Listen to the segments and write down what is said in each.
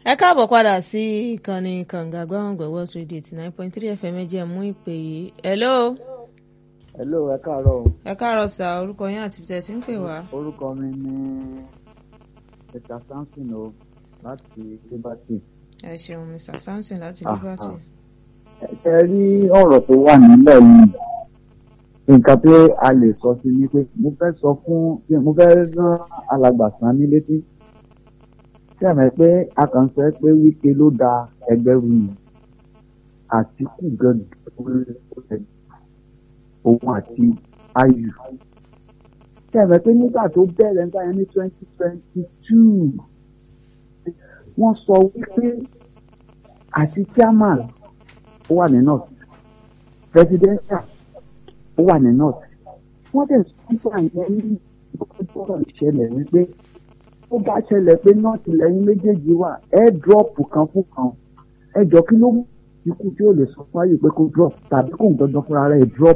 ẹ káàbọ̀ padà sí ìkànnì kànga gbọ́ngàn West Radio eighty nine point three fm ẹ jẹ́ mú ìpè yìí hello hello ẹ káàárọ̀ o. ẹ káàárọ̀ sà orúkọ yín àti tẹ̀ tí ń pè wá. orúkọ mi ni mr samson o láti liberty. ẹ ṣeun mr samson láti Ah, liberty. ẹ rí ọ̀rọ̀ tó wà nílẹ̀ yìí nǹkan tí a lè sọ sí ni pé mo fẹ́ sọ fún mo fẹ́ rán alàgbà sàn ní létí tí àmọ́ pé a kàn sọ pé wípé ló da ẹgbẹ́ rú ni àtìkù gan-an òun àti ayù tí àmọ́ pé nígbà tó bẹ̀rẹ̀ nígbà yẹn ní twenty twenty two wọ́n sọ wípé àti chairman ó wà ní north presidential ó wà ní north wọ́n dẹ̀ sípà yẹn ní ìgbọ́dọ̀ ìṣẹ̀lẹ̀ wípé ó bá ṣẹlẹ̀ pé north lẹ́yìn méjèèjì wà ẹ drop kan fún kan ẹ jọ kí ló mú ikú tí ó lè sọ fáyè pé kó drop tàbí kó ń dandan fúnra rẹ̀ drop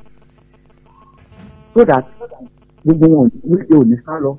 so that gbogbo wọn wípé ò ní sá lọ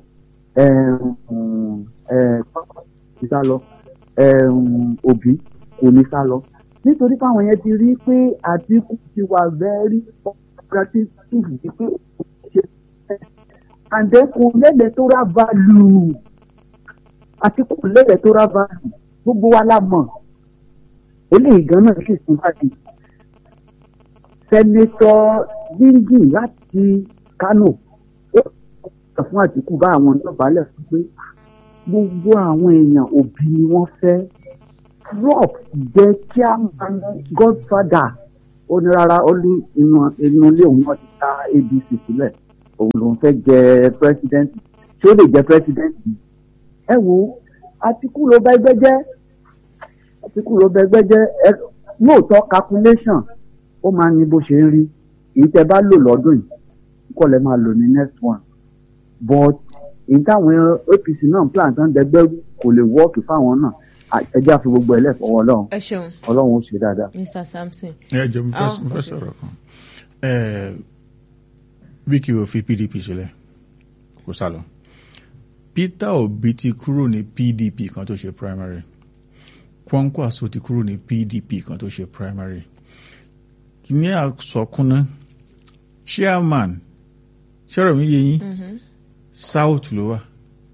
pápá ní sá lọ òbí kò ní sá lọ nítorí káwọn yẹn ti rí pé àdínkù ti wà very cooperative wípé ṣe and then kò lẹ́lẹ̀ tó rà value àti kò lẹ́lẹ̀ tó rà value gbogbo wa la mọ̀ eléyìí gan náà sì tún báyìí sẹ́nẹ́tọ̀ díngì láti Kánò ó sọ fún Àtìkù bá àwọn ìjọbalẹ̀ fún pé gbogbo àwọn èèyàn òbí ni wọ́n fẹ́ drop jẹ́ chairman godfather ó ní rárá ó ní inú inú ilé òun náà ti ta ADC sílẹ̀ òun lòun fẹ́ jẹ president tí ó lè jẹ president ẹ wo Àtìkù ló bá ẹgbẹ́ jẹ́ Àtìkù ló bá ẹgbẹ́ jẹ́ ẹ lóòótọ́ calculation ó máa ní bó ṣe ń rí èyí tẹ́ bá lò lọ́dún yìí kọ́ lẹ́ máa lò ní next one but èyí táwọn APC náà plan tán dẹgbẹ́ kò lè wọ́ọ̀kì fáwọn náà ẹjẹ́ àfi gbogbo ẹ̀ lẹ́fọ̀ọ́ ọlọ́run ẹ ṣeun ọlọ́run ó ṣe dáadáa. mr samson. ẹ jẹ́ mo fẹ́ Ah, mo fẹ́ okay. sọ̀rọ̀ kan ẹ Wike ò fi PDP sílẹ̀ kó sá lọ Peter Obi ti kúrò ní PDP kan tó ṣe primary Kwankwaso ti kúrò ní PDP kan tó ṣe primary ní àsọkúnná chairman ṣẹ́rọ̀ mi yé yín south ló wà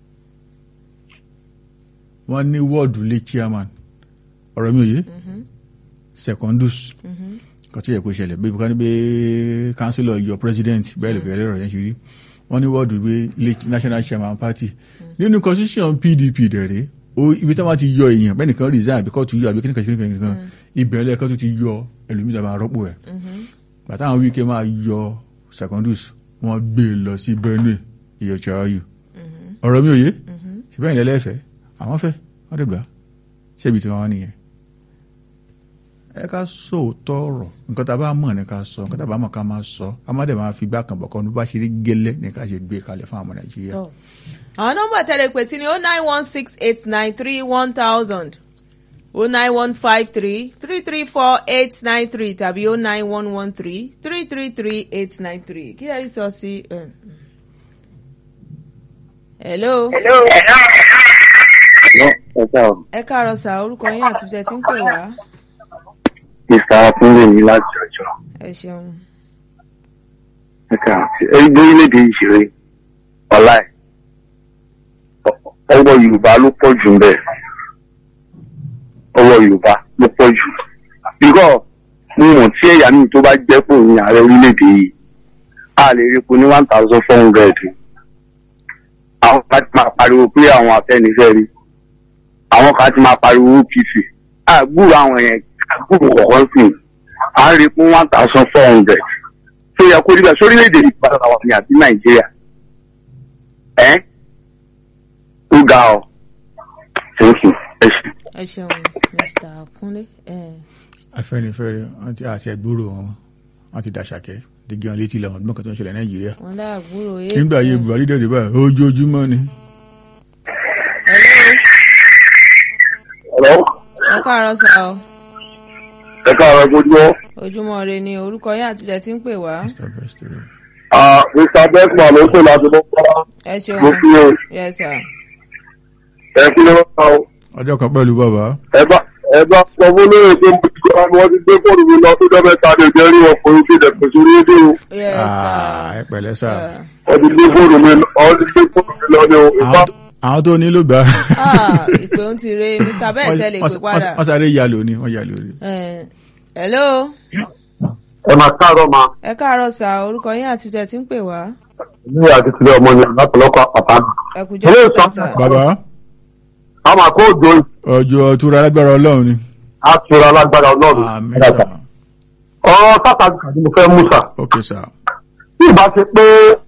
wọ́n ní wọ́ọ̀dù lé chairman ọ̀rọ̀ mi ò yé secondus kan tó yẹ kó ṣẹlẹ̀ bí kan bí councillor yọ president bẹ́ẹ̀ lè bẹ̀rẹ̀ ọ̀rọ̀ yẹn ṣe rí wọ́n ní wọ́ọ̀dù gbé lé national chairman party nínú constitution PDP dẹ̀rẹ̀ o ibi tí wọ́n ti yọ èèyàn bẹ́ẹ̀ nìkan resign àbí kóòtù yọ àbí kíníkan kíníkan kíníkan ibẹ̀ lẹ́ẹ̀kan tó ti yọ ẹlòmíì tó máa rọ́pò ẹ̀ bàtà àwọn wíkẹ́ máa yọ secondus wọ́n gbé e lọ sí Benue ìyọ̀chọ̀ ayù ọ̀rọ̀ mi ò yé ṣùgbọ́n ìlẹ̀ lẹ́fẹ̀ẹ́ àwọn fẹ́ wọ́n dẹ̀ gbà ṣébi tí wọ́n wá nìyẹn ẹ ká sòótọ́ ọ̀rọ̀ nǹkan tá a bá mọ̀ ní ká sọ nǹkan tá a bá mọ̀ ká máa sọ a má dẹ̀ máa fi gbá kan bọ̀ kan ní bá ṣe rí gẹ́lẹ́ ní ká ṣe gbé kalẹ̀ fún àwọn Nàìjíríà. tọ́ àwọn nọ́mbà tẹ́lẹ̀ pè sí ni oh nine one six eight nine three one thousand oh nine one five three three three four eight nine three tàbí oh nine one one three three three three eight nine three kí ẹ rí sọ sí. um, hello ẹ káàárọ̀ ẹ káàárọ̀ sà orúkọ yín àti tẹ̀ tí ń pè wá mr akunle ní láti ọjọ́ ẹ ṣeun. ẹka ẹgbẹ́ orílẹ̀-èdè ìṣeré ọlá ẹ ọwọ́ yorùbá ló pọ̀ jù ńbẹ̀ ọwọ́ yorùbá ló pọ̀ jù bíkọ́ mo mọ̀ tí ẹ̀yà mi tó bá jẹ́ pò ní ààrẹ orílẹ̀-èdè yìí a lè rí epo ní one thousand four hundred àwọn kan ti máa pariwo pé àwọn afẹ́nifẹ́re àwọn kan ti máa pariwo OPC àgbúrò àwọn yẹn àgbúrò kọ̀ọ̀kan sí i à ń rí epo one thousand four hundred tó yẹ kó rí bẹ́ẹ̀ sórílẹ̀-èdè yìí padà wà ní àbí nàìjíríà ẹ́ ó ga ọ thank you ẹ ṣe. ẹ ṣeun mr kunle. Eh. Afẹ́nifẹ́re wọ́n ti àti ẹ̀gbúrò wọn wọ́n ti dàṣàkẹ́ dígí wọn létí làwọn ọdún kan tó ń ṣẹlẹ̀ Nàìjíríà wọn láàgbúrò yé. nígbà ayé Buhari dẹ̀ dé báyìí ojoojúmọ́ ni hello ọ̀rọ̀ ẹ káàárọ̀ sà o ẹ káàárọ̀ gbójúmọ́ ojúmọ́ ire ni orúkọ yín àti tẹ̀ tí ń pè wá. Mr. Bestero. mr beckman ló ń pè láti bọ́ ẹ ṣeun mo fi o yes sir. ẹ kí ló ń bá o ọjọ́ kan pẹ̀lú bàbá ẹ bá ẹ bá sọ fún lóye pé mo ti gbọ́dọ̀ ni wọ́n ti gbé fóònù mi lọ fún dọ́mẹ́ta ní ìjẹ́ rí ọkùnrin fi dẹ̀ pèsè orí èdè o yes sir. Ah, ẹ pẹ̀lẹ́ sà Yeah. wọ́n ti gbé fóònù mi lọ wọ́n ti gbé fóònù mi lọ ní o ìfá Àwọn tó- àwọn tó nílò gbà Ah, ìpè ń ti re mr bẹ́ẹ̀ sẹ́ lè pè padà. wọ́n sáré ya lóní wọ́n ya lóní. Eh, hello ẹ máa káàárọ̀ ma ẹ káàárọ̀ sà orúkọ yín àti tẹ̀ tí ń pè wá ní àdìsílẹ̀ ọmọ ni látọ̀lọ́kọ̀ àpàtà ẹ kú jẹ́ Hello, kí sir. sà. bàbá a máa kó òjò ọjọ́ tura alágbára ọlọ́run ni. àtúrà alágbára ọlọ́run àmín sà ọ̀rọ̀ sáta ni mo fẹ́ mú sà ok sà tí ìbá ṣe pé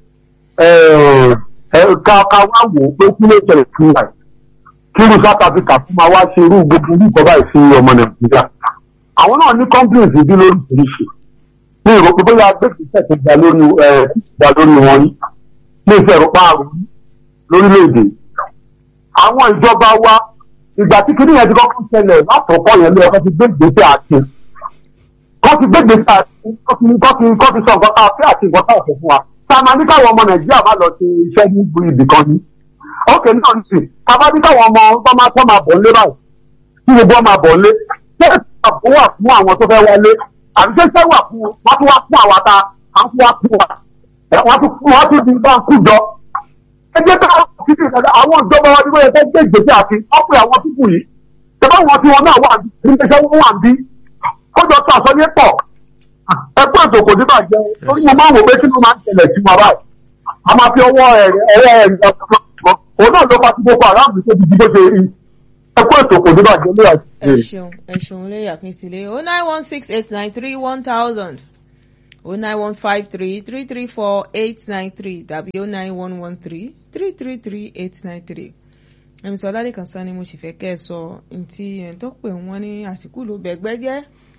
ẹ, ẹ, ká ká wá wò ó pé kí ló ṣẹlẹ̀ sí wa yìí. kí irú south africa fún ma wá ṣe irú gbogbo irú ìkọ́ báyìí sí ọmọ nàìjíríà àwọn náà ní complaints bí lóríṣiríṣi ní ìròpé bóyá agbègbè tó gba lórí ẹ gba lórí wọn yìí ní ìfẹ́ ìrọ̀pá àrùn lórílẹ̀‐èdè àwọn ìjọba wa ìgbà tí kìnìún yẹn ti kọ́kọ́ ṣẹlẹ̀ látọ̀kọ́ yẹn lé ọkọ̀ ti gbé ìgbésẹ̀ àti kọ́ ti gbé ìgbésẹ̀ àti kọ́ ti kọ́ ti kọ́ ti sọ nǹkan tá a fẹ́ àti nǹkan tá a fẹ́ fún wa tá a máa ní káwọn ọmọ nàìjíríà má lọ sí iṣẹ́ ní ibì kan ní. ókè náà ní sìn ká bá ní káwọn ọmọ tó máa tó máa bọ̀ nílé báyìí kí gbogbo ọmọ àbọ̀ nílé ṣé àbò wà fún àwọn tó fẹ́ wọlé àbí ṣé ṣé wà fún wọn tún wá fún àwa ta à ń fún wa fún wa wọ́n tún wọ́n tún di bá ń kú jọ ẹgbẹ́ tá a fi fi ìdájọ́ àwọn ìjọba wa ni wọ́n yẹ kó gbé ìgbésẹ̀ àti ọ̀pẹ àwọn pípù yìí ṣẹ̀fọ́ wọn tí wọn náà wà ní iléeṣẹ́ wọn wà bí kójọ tó àsọyé pọ̀ ẹgbẹ́ ètò kò ní bàjẹ́ torí mo máa ń wò pé kí ló máa ń ṣẹlẹ̀ sí wa báyìí a máa fi ọwọ́ ẹ̀ ọwọ́ ẹ̀ òun náà ló bá ti gbogbo àráàmù tó ti di bó ṣe rí ẹgbẹ́ ètò kò ní bàjẹ́ lóyà ẹ ṣeun ẹ ṣeun lórí àkíntìlẹ o nine one six eight nine three one thousand o nine one five three three three four eight nine three tàbí o nine one one three three three three eight nine three ẹ̀mí sọ lálẹ́kàn sá ni mo sì fẹ́ kẹ́ ẹ sọ ntí ẹ̀ tó pè wọ́n ní àtìkù ló bẹ̀gbẹ́ jẹ́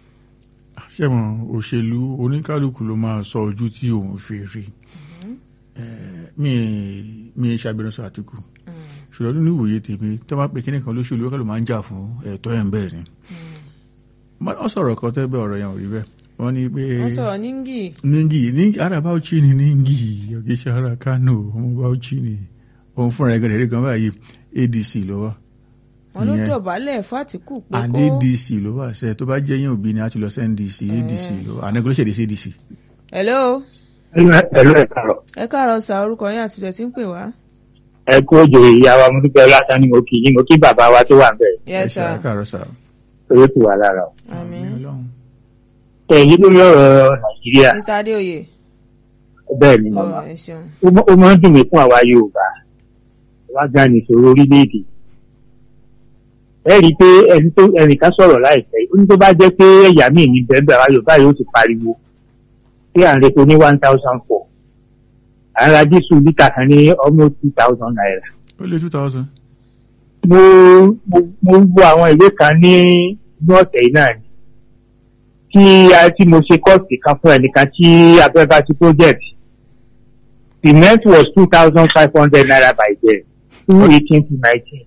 ṣé mo òṣèlú oníkálukú ló máa sọ ojú tí òun fi rí Eh, mi mi ṣàbẹ̀rẹ̀ àtìkù ṣùgbọ́n nínú ìwòye tèmi tó bá pe kíní kan lóṣèlú wọ́n máa ń jà fún ẹ̀tọ́ ẹ̀ ń bẹ́ẹ̀ ni wọ́n sọ̀rọ̀ kan tẹ́ bẹ́ẹ̀ ọ̀rọ̀ yẹn ò rí bẹ́ẹ̀ wọ́n ní pé wọ́n sọ̀rọ̀ níngì ningi ningi ara bauchi ni ningi ọ̀gẹ́sẹ̀ ara kano ọmọ bauchi ni òun fúnra ẹgbẹ́ rẹ̀ kan báyìí adc ló wà wọn ló ìyẹn. dọ̀bálẹ̀ fàtìkù pé and kó adc ló wà sẹ́ tó bá jẹ́ yín òbí ni a ti lọ sí ndc adc ló wà anagolóṣèlú sí adc. hello ẹlú ẹ kàrọ ẹ káàárọ̀ sá orúkọ yín àti tẹ̀ tí ń pè wá ẹ kú òjò ìyá wa mo dúpẹ́ lásán ni mo kì í mo kí bàbá wa tó wà ń bẹ̀ yes ẹ sir káàárọ̀ sá. torí kù wà lára o. àmín Ọlọ́run. ẹ̀yin lórí ọ̀rọ̀ nàìjíríà mr adéoyè bẹ́ẹ̀ ni mo ọ mọ̀ ẹ ṣeun ó mọ́- ó máa ń dùn mí fún àwa yorùbá wá gan ni ìṣòro orílẹ̀-èdè ẹ rí i pé ẹni tó ẹnìkan sọ̀rọ̀ láìpẹ́ ó ní tó bá jẹ́ pé ẹ̀yà míì ní bẹ́ẹ̀ àwa yorùbá yóò ti pariwo pé à ń repo ní one thousand four à ń ra dísù lítà kan ní almost two thousand naira ó lé two thousand. mo mo mo wo àwọn ìwé kan ní inú ọ̀sẹ̀ yìí náà ni tí a tí mo ṣe kọ́ọ̀sì kan fún ẹnìkan tí abẹ́bá ti project cement was two thousand five hundred naira by then two eighteen to nineteen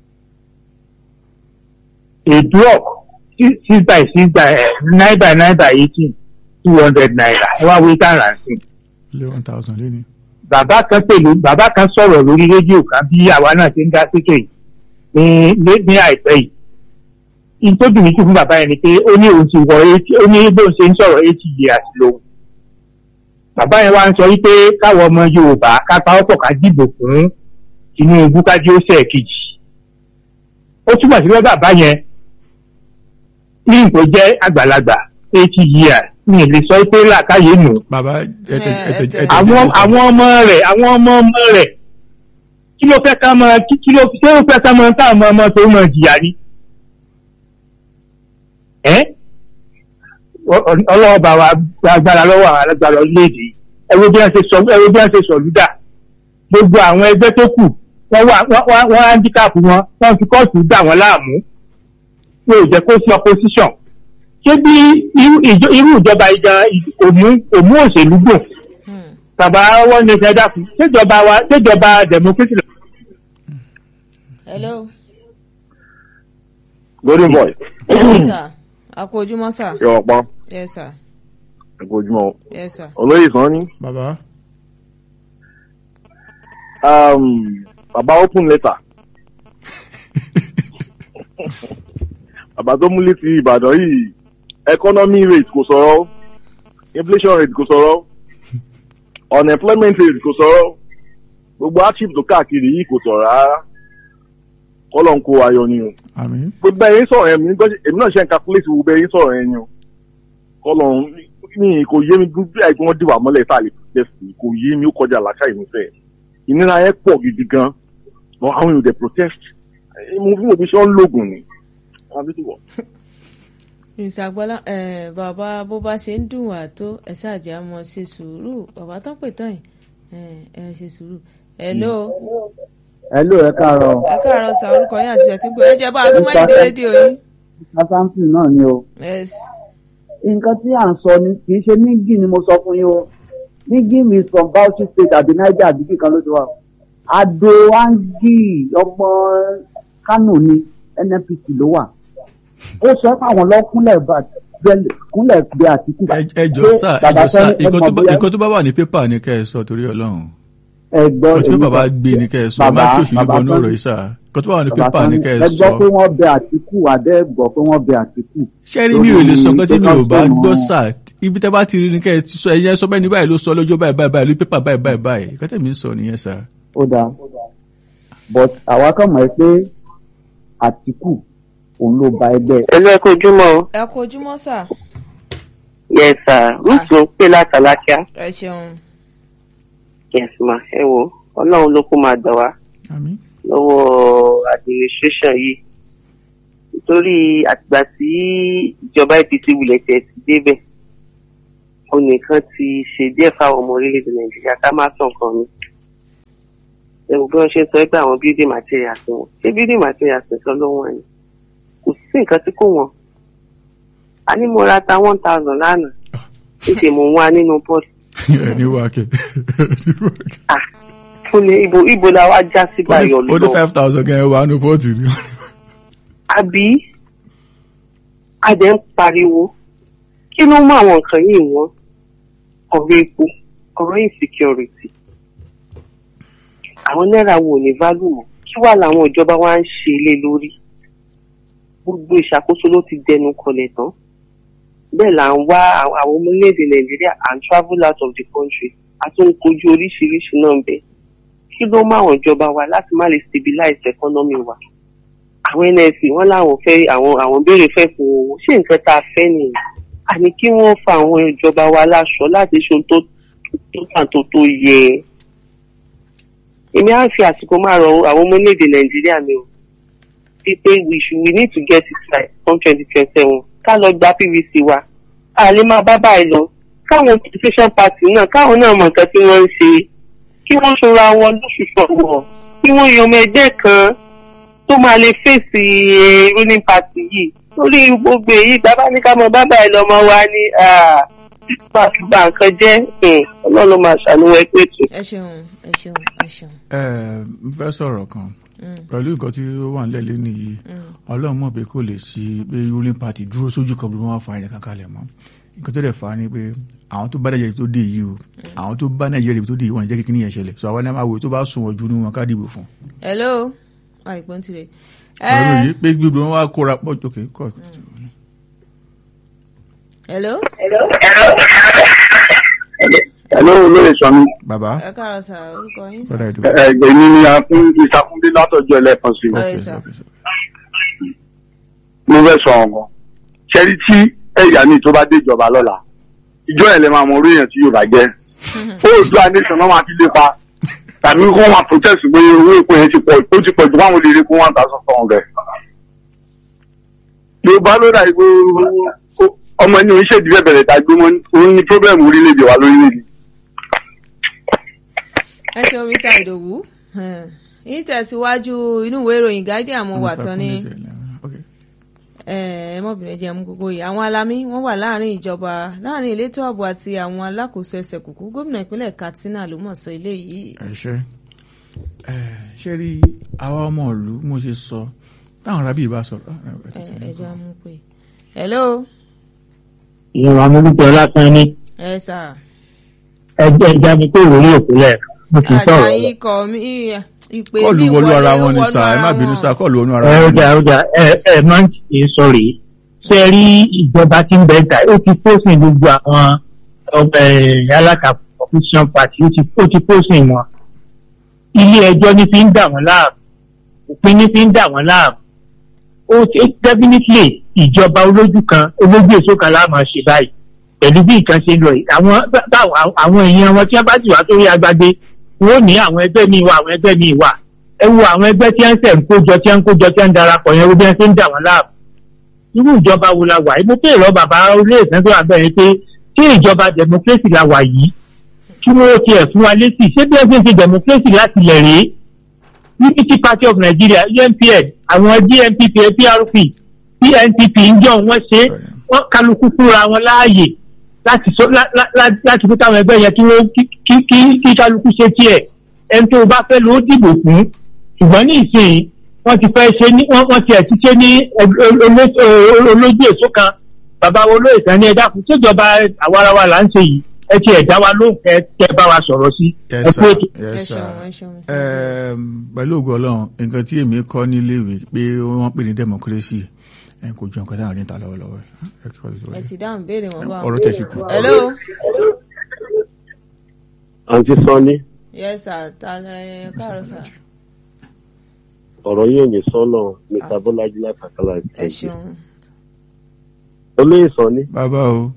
a block six six by six by eh, nine by nine by eighteen two hundred naira ẹ wá wí tàn ránṣẹ́ ó lé one thousand lé ní. bàbá kan pẹ̀lú bàbá kan sọ̀rọ̀ lórí rédíò kan bí àwa náà ti ń dá síkè yìí ní ní àìpẹ́ yìí. ìtọ́jú mi kú fún bàbá yẹn ni pé ó ní òun ti wọ eighty ó ní bóun ṣe ń sọ̀rọ̀ eighty years lòun. bàbá yẹn wá ń sọ wípé káwọn ọmọ Yorùbá ká pawọ́pọ̀ ká dìbò fún Tinubu kájí ó ṣe kejì. ó túmọ̀ sí pé bàbá yẹn ní nǹkan jẹ́ àgbàlagbà eighty years ní ìlè sọ pé làákàyè nù bàbá ẹtẹ Eh, ẹtẹ ẹtẹ- ẹtẹ àwọn àwọn ọmọ rẹ̀ àwọn ọmọ ọmọ rẹ̀ kí ló fẹ́ ká mọ kí kí ló ṣé ó fẹ́ ká mọ tá àwọn ọmọ tó mọ jìyà ni. ẹ́ Ọ- ọ- ọlọ́wọ́ bá wa gba agbára lọ́wọ́ àwọn alágbára orílẹ̀-èdè yìí ẹ wo bí wọ́n ṣe sọ ẹ wo bí wọ́n ṣe sọ lúdà gbogbo àwọn ẹgbẹ́ tó kù wọ́n wá wọ́n- wọ́n wọ́n handicap wọn wọ́n fi kọ́ọ̀tù dà wọ́n láàmú wọn ò jẹ́ kó sí opposition ṣé bí irú ìjọ- irú ìjọba ìjà òmú òmú òṣèlú gbò Hmm. bàbá wọn ní ẹsẹ dákun ṣèjọba wa ṣèjọba democracy lọ. hello golden boy yes sir a kú ojúmọ́ sir yọ ọpọn yes sir ẹkọ ojúmọ́ yes sir olóyè sàn ní bàbá bàbá open letter bàbá tó múlé ti ìbàdàn yìí economy rate kò sọ̀rọ̀ inflation rate kò sọ̀rọ̀ unemployment rate kò sọ̀rọ̀ gbogbo hardship tó káàkiri yìí kò sọ̀rọ̀ rárá kọ́lọ̀ ń kó ayọ̀ ni o àmín gbogbo ẹ̀yin sọ̀rọ̀ ẹ̀mí èmi náà ṣe ń calculate gbogbo ẹ̀yin sọ̀rọ̀ ẹ̀yin o kọ́lọ̀ ní kò yé mi bí àìgbọ́n wọn dìwà mọ́lẹ̀ tá a lè protest kò yé mi ó kọjá làṣà ìmúfẹ́ ìnira yẹn pọ̀ gidi gan àwọn èèyàn dẹ̀ protest mo bí mo fi ṣe ń lògùn ni. ìṣàgbọ́lá bàbá bó bá ṣe ń dùn wá tó ẹ ṣáàjì á mọ ṣe sùúrù bàbá tó pè tán yìí ẹ ṣe sùúrù. hello. hello ẹ káàárọ̀. ẹ káàárọ̀ sa orúkọ yín àti ìṣẹ̀tí pé ẹ jẹ́ bá a súnmọ́ ìdí rédíò yín. sásáǹsì náà ni o. yes. nǹkan tí à ń sọ ni kì í ṣe nígì ni mo sọ fún yín o nígì mi from Bauchi state àbí Niger àbí kíkan ló ti wà. Ado Angi ọmọ Kano ni NNPC ló wà ó sọ pé àwọn lọ́kúnlẹ̀ kúnlẹ̀ gbé Àtíkù. ẹ jọ sá ẹ jọ sá nǹkan tó bá wà ní pépà ni kẹ́ ẹ sọ torí Ọlọ́run ẹgbọ́ nǹkan tí bàbá gbé ni kẹ́ ẹ sọ ẹ má kí òṣèlú bọ nínú ọ̀rọ̀ yìí sá nǹkan tó bá wà ní pépà ni kẹ́ ẹ ẹ sọ. gbọ́ pé wọ́n bẹ Àtíkù adé gbọ́ pé wọ́n bẹ Àtíkù. sẹ́rí mi ò lè sọ nǹkan tí mi ò bá gbọ́ sá ibi tẹ́ bá ti rí ni kẹ́ ẹ ti sọ ẹ̀yẹ sọ bẹ́ẹ̀ ni báyìí ló sọ lọ́jọ́ báyìí báyìí báyìí lórí pépà báyìí báyìí báyìí nǹkan tẹ̀mí ń sọ nìyẹn sá. ó dáa but àwa kàn mọ̀ pé Àtíkù òun ló ba ẹgbẹ́ ẹlú ẹ kó ojúmọ́ o. ẹ kú ojúmọ́ sà. yes sir ruth ló ń pè látàlákíá. ẹ ṣeun. yes ma ẹ wo ọlọ́run ló kó máa gbà wá àmín lọ́wọ́ administration yìí nítorí àtìgbà tí ìjọba APC wulẹ̀ tẹ̀ ti débẹ̀ ó nìkan ti ṣe díẹ̀ fáwọn ọmọ orílẹ̀-èdè nàìjíríà ká má sàn kan ni ẹ̀wọ̀n bí wọ́n ṣe sọ pé àwọn building materials wọn ṣé building materials nìkan ló wọ̀n ni kò sí nǹkan tí kò wọ́n a ní mo ra ta one thousand lánàá níṣẹ́ mo ń wá nínú pọ́ọ̀tù ẹ ní wákẹ́ fún mi ibo ibo la wá já sí báyọ̀ ó ní lọ five thousand kẹ́ ẹ wà nù pọ́ọ̀tì ni. àbí a dẹ̀ ń pariwo kí ló mú àwọn nǹkan yìí wọ́n ọ̀rọ̀ epo ọ̀rọ̀ insecurity àwọn náírà wo ní value mọ́ kí wàá làwọn ìjọba wa ń ṣe lé lórí gbogbo ìṣàkóso ló ti dẹnu kọlẹ̀ tán bẹ́ẹ̀ là ń wá àwọn àwọn ọmọ orílẹ̀-èdè nàìjíríà and travel out of the country a tún ń kojú oríṣiríṣi náà bẹ́ẹ̀ kí ló mú àwọn ìjọba wa láti má lè stabilize economy wa àwọn nsc wọn làwọn fẹ́ àwọn àwọn béèrè fẹ́ fún owó ṣé nǹkan tá a fẹ́ nìyẹn àní kí wọ́n fa àwọn ìjọba wa láṣọ láti ṣe ohun tó tó tàn tó tó yẹ èmi á fi àsìkò máa rọ àwọn ọmọ orílẹ̀-èdè nàìjíríà mi o pípé we should we need to get it right from twenty twenty seven ká lọ gba pvc wa a lè máa bá báyìí lọ káwọn opposition party náà káwọn náà mọ nǹkan tí wọ́n ń ṣe kí wọ́n ṣọ́ra wọn lóṣù sọ̀wọ́ kí wọ́n yan ọmọ ẹgbẹ́ kan tó máa lè fèsì eh, ruling party yìí lórí gbogbo èyí bàbá ní ká mọ bàbá ẹ lọmọ wa ní máa fi ba nǹkan jẹ́ um, ọlọ́run ló máa ṣàníwọ̀ ẹgbẹ́ ètò. ẹ ṣeun ẹ ṣeun ẹ ṣeun. ẹ n fẹ́ sọ̀rọ̀ kan pẹ̀lú nǹkan tí ó wà nílẹ̀ lé nìyí ọlọ́run mọ̀ pé kò lè sí pé ruling party dúró sójú kan bí wọ́n fa ẹnìkan kalẹ̀ mọ́ nǹkan tó dẹ̀ fa ni pé àwọn tó bá nàìjíríà tó dé yìí o àwọn tó bá nàìjíríà tó dé yìí wọ́n ní jẹ́ kíkí yẹn ṣẹlẹ̀ sọ àwọn ẹni máa wò tó bá sùn wọ́n ju ní wọn ká dìbò fún. hello àìpọ́n tirẹ̀. ọ̀rọ̀ yìí pé gbogbo wọn wá kóra pọ̀ ok kọ́ hello Hello, olóyè sọmi. bàbá ẹ káàárọ̀ sà orúkọ yín sà. brother edu. Ẹgbẹ́ mi ni a fún ìsàkúndé látọjọ́ ẹlẹ́kan sí. Ẹ ok sà. ok sir. Mo fẹ́ sọ ọ̀gàn. Ṣẹ́rí tí ẹ̀yà mi tó bá dé ìjọba lọ́la, ìjọ ẹ̀ lè máa mọ orí èèyàn tí Yorùbá jẹ́. Ó ojú àdéṣàn náà máa fi lépa. Tàbí kó wọn protest pé owó epo yẹn ti pọ̀ ó ti pọ̀ ju báwọn lè rí fún one thousand four hundred. Yorùbá ló dà ìgbó ọmọ ẹni oníṣègùn bẹ̀rẹ̀ bẹ̀rẹ̀ tàbí òun ní problem orílẹ̀-èdè wa lórílẹ̀-èdè. ẹ ṣeun mr idowu yín tẹ̀síwájú inú ìwé ìròyìn guardian mo wà tán ní ok ẹ mọ̀bìnrin jẹ́ mú gbogbo yìí àwọn alamí wọ́n wà láàrin ìjọba láàrin elétò ààbò àti àwọn alákòóso ẹsẹ̀ kùkú gómìnà ìpínlẹ̀ katsina ló mọ̀ sọ eléyìí. ẹ ṣe ẹ ṣe rí àwa ọmọ ìlú mo ṣe sọ táwọn arábì bá sọ̀rọ̀ ẹ, ẹ, ẹ tètè ẹ ní jẹ́ kọ́. mú pé hello ìyẹn wà mọ́lúkọ lásán ní ẹ sà ẹgbẹ́ ìjáde pé ìròyìn òkú lẹ̀ mo ti sọ̀rọ̀ lọ. àjàyí kọ mí ìpè kọ́ọ̀lù mi wọlú ara wọlé, wọn ni wọnú sà ẹ ara má bínú wọn. sà kọ́ọ̀lù wọnú ara ẹ wọn ni. ọjà ọjà ẹ ẹ máa ń ṣe sọrí ṣe rí ìjọba tí ń bẹ ta ó ti pósìn gbogbo àwọn ọgbẹ alátakò opposition party ó ti ó ti pósìn wọn ilé ẹjọ́ ní fi ń dà wọ́n láàmú òpin ní fi ń dà wọ́n láàmú ó ti definitely ìjọba olójú kan olójú èso kan láàmú ṣe báyìí pẹ̀lú bí nǹkan ṣe ń lọ yìí àwọn báwọn àwọn èèyàn wọn tí wọ́n bá ti wá sórí agbágbé wọ́n ní àwọn ẹgbẹ́ mi wà àwọn ẹgbẹ́ mi wà ẹ wo àwọn ẹgbẹ́ tí wọ́n ń sẹ̀ ń kójọ tí wọ́n ń kójọ tí wọ́n ń darapọ̀ yẹn wo bí wọ́n ṣe ń dà wọ́n láàbù. irú ìjọba wo la wà yìí mo pè lọ bàbá olóyè sẹ́ńtọ́ àbẹ̀rẹ̀ pé kí ìjọba democracy la wà yìí kí wọ́n tiẹ̀ fún wa létí ṣé bí wọ́n ṣe ń ṣe democracy láti lẹ̀ rèé unity party of nigeria unpn àwọn dnpp prp pnpp ń jọ wọ́n ṣe wọ́n kálukú fúnra wọn láàyè láti sọ lá- lá- lá- láti fún táwọn ẹgbẹ́ yẹn kí wọ́n kí kí kí- kí kálukú ṣe tiẹ̀ ẹni tó o bá fẹ́ ló dìbò fún ṣùgbọ́n ní ìsìn wọ́n ti fẹ́ ṣe ní wọ́n wọ́n ti ẹ̀ ti ṣe ní ẹ- ol- olo- ol- olójú èso kan bàbá wo ló ìtàn ní ẹ̀dá fún ṣèjọba àwarawa là ń ṣe yìí ẹ ti ẹ̀dá wa ló ń kẹ́ kẹ́ bá wa sọ̀rọ̀ sí ẹ Yes, kú sir. ètò. Yes, Ẹ sir. ṣeun, ẹ ṣeun, sir. Ẹm, pẹ̀lú ògo ọlọ́run nǹkan tí èmi kọ́ níléèwé pé wọ́n pè ní democracy ẹ̀ kò jọ nǹkan táwọn ní ta lọ́wọ́lọ́wọ́ ẹ̀ kí wọ́n lè sọ ẹ wọlé. ti dáhùn béèrè wọn bá ọ̀rọ̀ tẹ̀sí kù. hello àǹtí sanni yes sir ta ẹ káàárọ̀ sir ọ̀rọ̀ yóò ní sọ́nà mr bọ́lájí látàkàlà ẹ ṣeun olóyè sanni bàbá o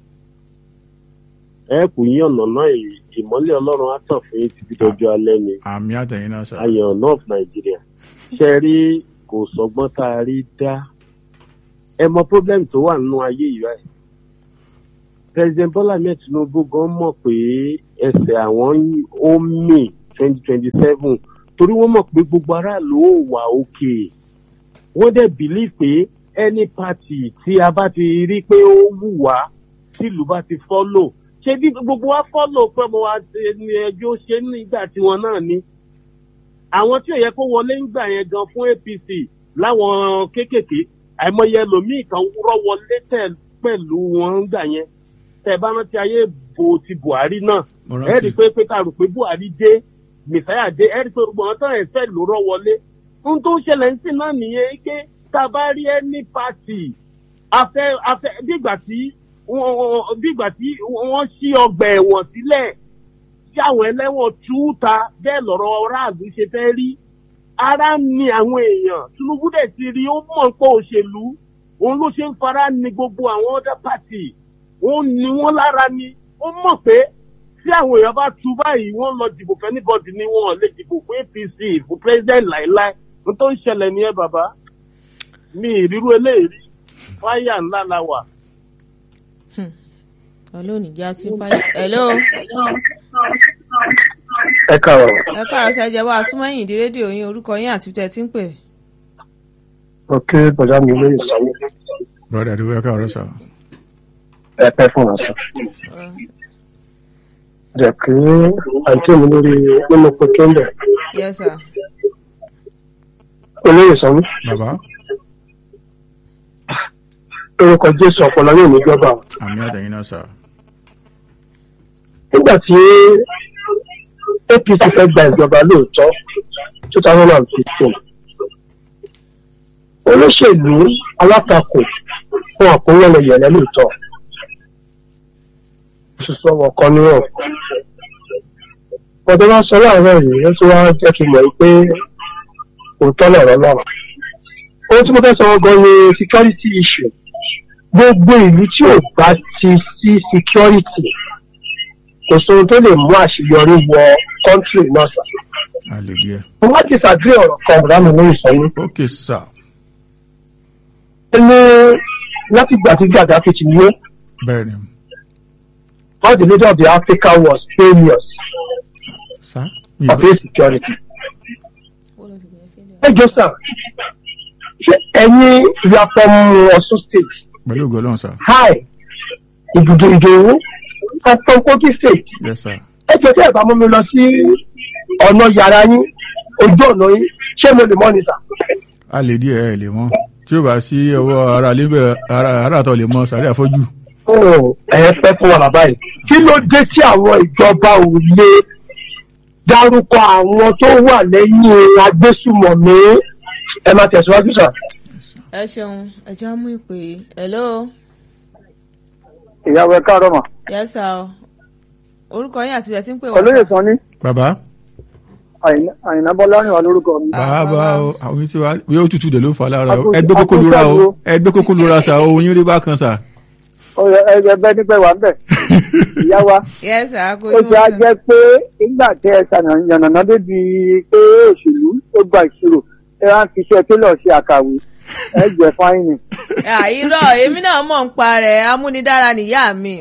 ẹ kù yín ọ̀nà náà ì- ìmọ́lẹ̀ ọlọ́run á tàn fún yín títí dọjọ́ alẹ́ ni àmì àtẹ̀yìn náà sà. ayọ̀ ọ̀nà of nàìjíríà ṣe rí kò sọgbọ́n tá a rí dá ẹ mọ problem tó wà nínú ayé yìí báyìí president bola ahmed tinubu gan mọ̀ pé ẹsẹ̀ àwọn yí- ó mì twenty twenty seven torí wọ́n mọ̀ pé gbogbo aráàlú ò wà òkè wọ́n dẹ̀ believe pé any party tí a bá ti rí pé ó wù wá tìlú bá ti follow ṣé bí gbogbo wa follow pé mo wá ṣe ní ẹjọ́ ṣe nígbà tiwọn náà ni àwọn tí ò yẹ kó wọlé ń gbà yẹn gan fún apc láwọn kéékèèké àìmọye ẹlòmíì kan rọ wọlé tẹ pẹ̀lú wọn ń gbà yẹn tẹ bá rántí ayé bo ti buhari náà Mo ẹ rántí. rí i pé pé ká rò pé buhari dé mẹsàáyà dé ẹ rí i pé gbogbo àwọn tán ẹ̀ fẹ́ ló rọ wọlé ohun tó ń ṣẹlẹ̀ ń sìn náà nìyẹn pé tá a bá rí ẹni pàtì afẹ́ afẹ́ bígbà tí wọ́n- wọ́n- bígbà tí wọ́n ṣí ọgbà ẹ̀wọ̀n sílẹ̀ tí àwọn ẹlẹ́wọ̀n tú ta bẹ́ẹ̀ lọ́rọ̀ aráàlú ṣe fẹ́ rí ara ń ni àwọn èèyàn tinubu dẹ̀ ti rí ó mọ̀ pé òṣèlú òun ló ṣe ń fara ni gbogbo àwọn other party ó ní wọ́n lára ni ó mọ̀ pé tí àwọn èèyàn bá tu báyìí wọ́n lọ dìbò fẹ́ anybody ni wọ́n lè dìbò fún apc fún president láìláì n tó ń ṣẹlẹ̀ nìyẹn bàbá mi ìrírú eléyìí fáyà ńlá la wà. ọlọ́ọ̀nì já sí fáyà hello ẹ káàárọ̀ ẹ káàárọ̀ sir ẹ jẹ́ wá súnmọ́yìn di rédíò yín orúkọ yín àti tẹ̀ tí ń pè ok bọ̀dá mi lóye sọ́yìn brother adéwọ́ ẹ̀ka ọ̀rọ̀ sà. ẹ pẹ́ fún wa sọ. jẹ́ kí àǹtí mi lórí nínú pẹ̀kẹ́ ńbẹ̀ yes sir olóyè sọ́yìn bàbá orúkọ jésù ọ̀pọ̀lọ yóò ní jọba o. àmì àtẹ̀yìn náà sà. nígbà tí apc fẹ́ gba ìjọba lóòótọ́ two thousand and fifteen olóṣèlú alátakò fún àkúnlọ́lẹ̀ yẹ̀lẹ́ lóòótọ́ sísọ wọn kan níwọ̀n ọdún bá sọ láàárọ̀ yìí ó tún wá jẹ́ kí n mọ̀ pé òótọ́ lọ̀rọ̀ náà ohun tí mo fẹ́ sọ gan ni security issue gbogbo ìlú tí ò bá ti sí security kò sóhun tó lè mú àṣeyọrí wọ kọ́ńtírì náà sà. àlè díẹ̀. mo wá ti ṣàdúrà ọ̀rọ̀ kan ọ̀rá mi lórí ìsọ̀yìn. ok sà. ó ní láti gbà tí Gaddafi ti yé bẹ́ẹ̀ ni all the leader of the Africa was failures sà. mi of insecurity. ẹ jọ sà ṣé ẹ̀yin you are from Ọ̀ṣun state pẹ̀lú ògo ọlọ́run sà. hi ìdùdù ìdòwú I'm from Kogi state yes sir. ẹ jọ tí ẹ bá mú mi lọ sí ọ̀nà yàrá yín ojú ọ̀nà yín ṣé mo lè mọ́ ni sà. àlè díẹ̀ ẹ̀ lè mọ́ tí ó bá sí ọwọ́ ara lébẹ̀ ara ara àtọ̀ lè mọ sàrí àfọ́jú. ẹ fẹ́ fún wa bàbá yìí kí ló dé tí àwọn ìjọba ò lè dárúkọ àwọn tó wà lẹ́yìn agbésùmọ̀mí ẹ máa tẹ̀síwájú sà. ẹ ṣeun ẹ jẹ́ á mú ìpè yìí hello ìyàwó ẹ káàárọ̀ mà yes sir o orúkọ yín àti ilẹ̀ tí ń pè wá olóyè sà. sanni bàbá àyìnbá bọ́lárìn wà lórúkọ mi. bàbá o àwọn yìí ti wá bí ó tutù dẹ̀ ló fà lára o Àkóso- ẹgbẹ́ kókó lura o àkóso- ẹgbẹ́ kókó lura sa o oyin rí bákan sa. ẹgbẹ́ nípẹ́ wà ń bẹ̀ ìyá wa yes sir kò ó ti á jẹ́ pé nígbà tẹ ẹ ṣàyànnà débi pé òṣèlú ó gba ìṣirò ẹ wá ń fi iṣẹ́ télọ̀ ṣe àkàwé ẹ jẹ́ fáìnì. irọ́ èmi náà mọ̀ ń pa rẹ̀ amúnidára nìyá mi.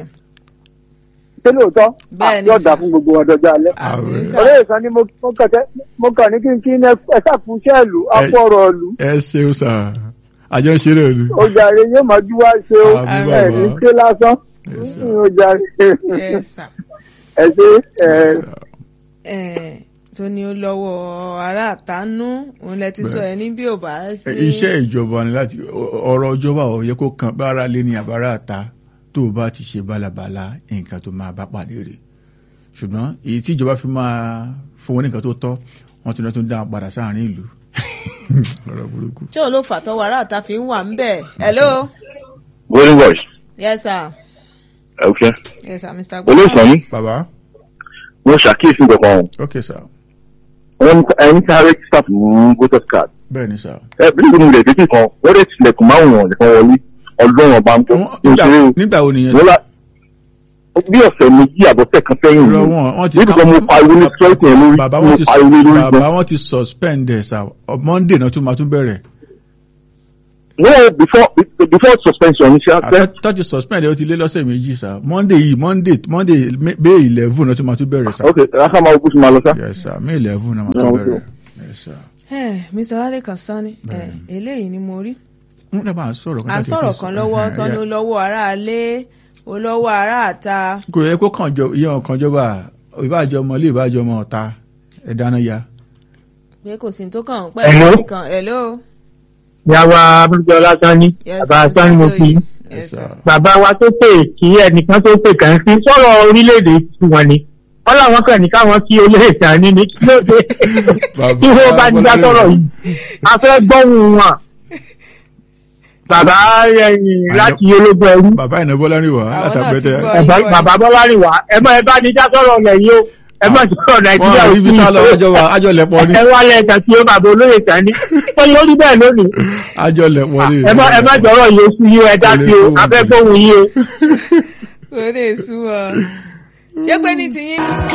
ṣé lóòótọ́ Bẹ́ẹ̀ ni, yóò dà sir. fún gbogbo ọdọọjọ́ alẹ́. Àmín, sir. olóyè kan ni mo mo kàn tẹ́- mo kàn ní kí n kí ní ẹ ṣàkóso ìlú apọ̀rọ̀ ìlú ẹ ṣeun sa àjọ ń ṣeré òdu. ó jàre yóò máa jú wá ṣe o Àmín, ẹ ní bàbá. ṣe lásán Yes, sir. ó jàre yes sir. ẹ ṣe ẹ. Eh, tó ní ó lọ́wọ́ ará àtánú òun lẹ ti sọ ẹ ní bí ò bá sí. iṣẹ́ ìjọba ni láti ọ̀rọ̀ ìjọba ò yẹ kó kan bára lé ní àbára àta tó o bá ti ṣe bálabàla nǹkan tó máa bá pàdé rẹ̀ ṣùgbọ́n èyí tí ìjọba fi máa fún wọn ní nǹkan tó tọ́ wọ́n ti lọ tó ń dá wọn padà sáàrin ìlú ọ̀rọ̀ burúkú. tí òun ló fà tọwọ́ ará àta fi ń wà ń bẹ̀. hello golden voice yes sir okay yes sir mr olóòsàn ní bàbá wọn ṣàkíyèsí nǹkan kan ok sir wọn ẹni tí a rẹ́gísítà fún voters card bẹ́ẹ̀ ni sir. ẹ bí ìlú ilẹ̀ tètè kan wọ́n dẹ̀ tilẹ̀kùn márùn-ún nìkan wọlé ọlọ́run ọba ń gbọ́ Wọ́n- ní nígbà- ìṣeré o nígbà wo nìyẹn wọ́n la bí ọ̀sẹ̀ méjì àbọ̀tẹ̀ kan sẹ́yìn Irọ́ yìí wọn wọ́n ti nítorí mo pariwo ní security yẹn lórí bàbá mo wọn ti pariwo ní lórí bàbá gan. wọn ti suspend ẹ̀ sà monday náà tún máa tún bẹ̀rẹ̀ no before before suspension ní ṣe tó ti suspend ẹ̀ ó ti lé lọ́sẹ̀ méjì sà monday yìí monday monday may eleven náà tún máa tún bẹ̀rẹ̀ sà. ok rasa máa gbósùn máa lọ sá. yes sir may eleven náà máa tún Yeah, bẹ̀rẹ̀ okay. yes sir. Eh, mr lalekan sani eh, eléyìí ni mo rí. wọ́n dábàá à ń sọ̀rọ̀ à ń sọ̀rọ̀ kan lọ́wọ́ tán ní ó lọ́wọ́ aráalé ó lọ́wọ́ ará àta. kò yẹ kó kàn jọ iye ọ̀kan jọba ìbájọ ọmọ ilé ìbájọ ọmọ ọ̀ta ẹ̀ dáná ya. pé kò sí ní tó kàn ń Hello? pẹ́ nìkan hello. ìyàwó abúlé ọlásánní Yes, bàbá Mr. sánni mo fi Adeoye. Yes, Yes, sir. sir. bàbá wa tó pè kí ẹnìkan tó pè kàn sí sọ̀rọ̀ orílẹ̀-èdè tiwọn ni wọ́n làwọn kàn ní káwọn kí olóyè tani ní kí ló dé Bàbá kí wọ́n bá ní dá sọ̀rọ̀ yìí a fẹ́ gbọ́hùn wọn bàbá ẹ̀yìn láti ológun ẹrú bàbá ìnáwó lárìn wá Àwọn náà látàgbẹ́tẹ̀ ti gbọ́. Bàbá- bàbá bọ́lárìn wá ẹ mọ ẹ bá ní dá sọ̀rọ̀ lẹ́yìn o ẹ mọ̀ sọ̀rọ̀ wọ́n nàìjíríà rí ibi sálọ àjọ wa àjọ lẹ̀pọ̀ ní ẹ wá lẹ́ẹ̀kan tí ó bàbá olóyè tani ó lórí bẹ́ẹ̀ lónìí àjọ lẹ̀pọ̀ ní. ẹ má ẹ má jọ̀rọ̀ yìí oṣù yìí ẹ dá sí o afẹ́ gbóhùn yìí o. kò lè sú ọ. ṣé pé ní tiyín.